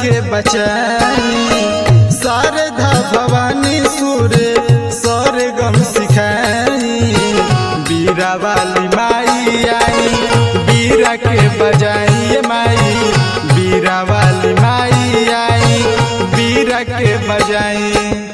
के बचाई शारदा भवानी सुर सर गम सिखाई बीरा वाली माई आई बीरा के बजाई माई बीरा वाली माई आई बीरा के बजाई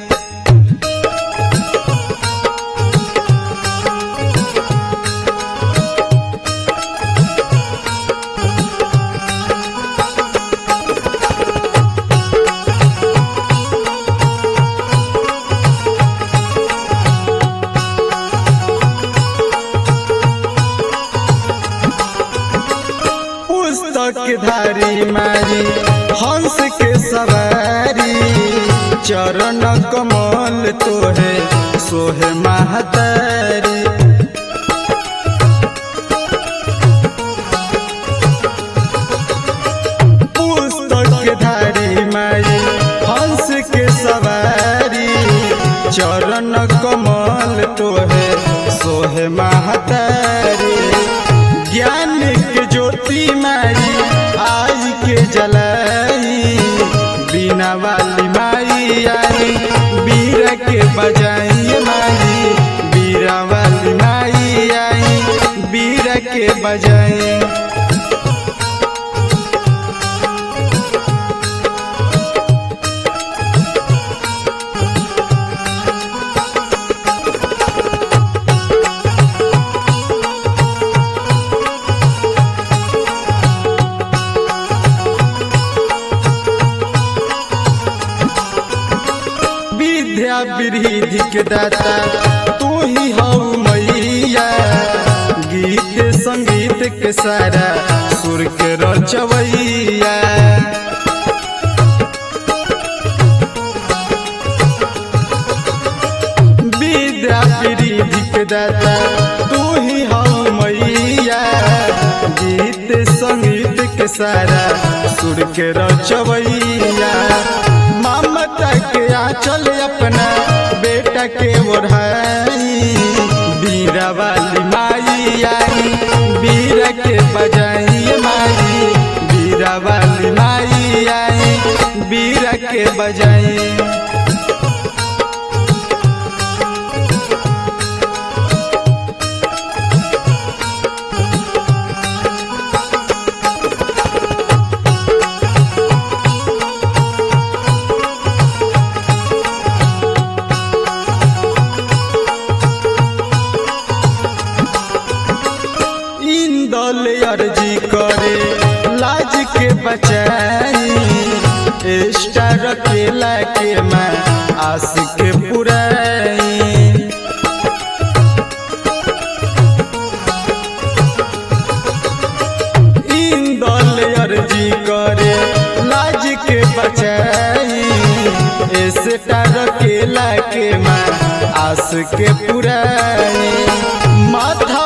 पुस्तक धारी मारी हंस के सवारी चरण कमल तोहे सोहे महतारी पुस्तक धारी मारी हंस के सवारी चरण कमल तोहे सोहे महतारी ज्ञान के ज्योति माई आज के जलाई बिना वाली माई आई बीरा के बजाई माई बीरा वाली माई आई बीरा के बजाई विद्या वृद्धि के दाता तू ही हो मैया गीत संगीत के सारा सुर के रचवैया विद्या वृद्धि के दाता तू ही हो मैया गीत संगीत के सारा सुर के रचवैया ममता के आंचल अपना बेटा के ओढ़ाई बीरा वाली माई आई बीरा के बजाई माई बीरा वाली माई आई बीरा के बजाई इंदल अर्जी करे लाज के बचाई स्टार केला के मैं आस के पुराई इंदल अर्जी करे लाज के बचाई स्टार केला के मैं आस के पुराई माथा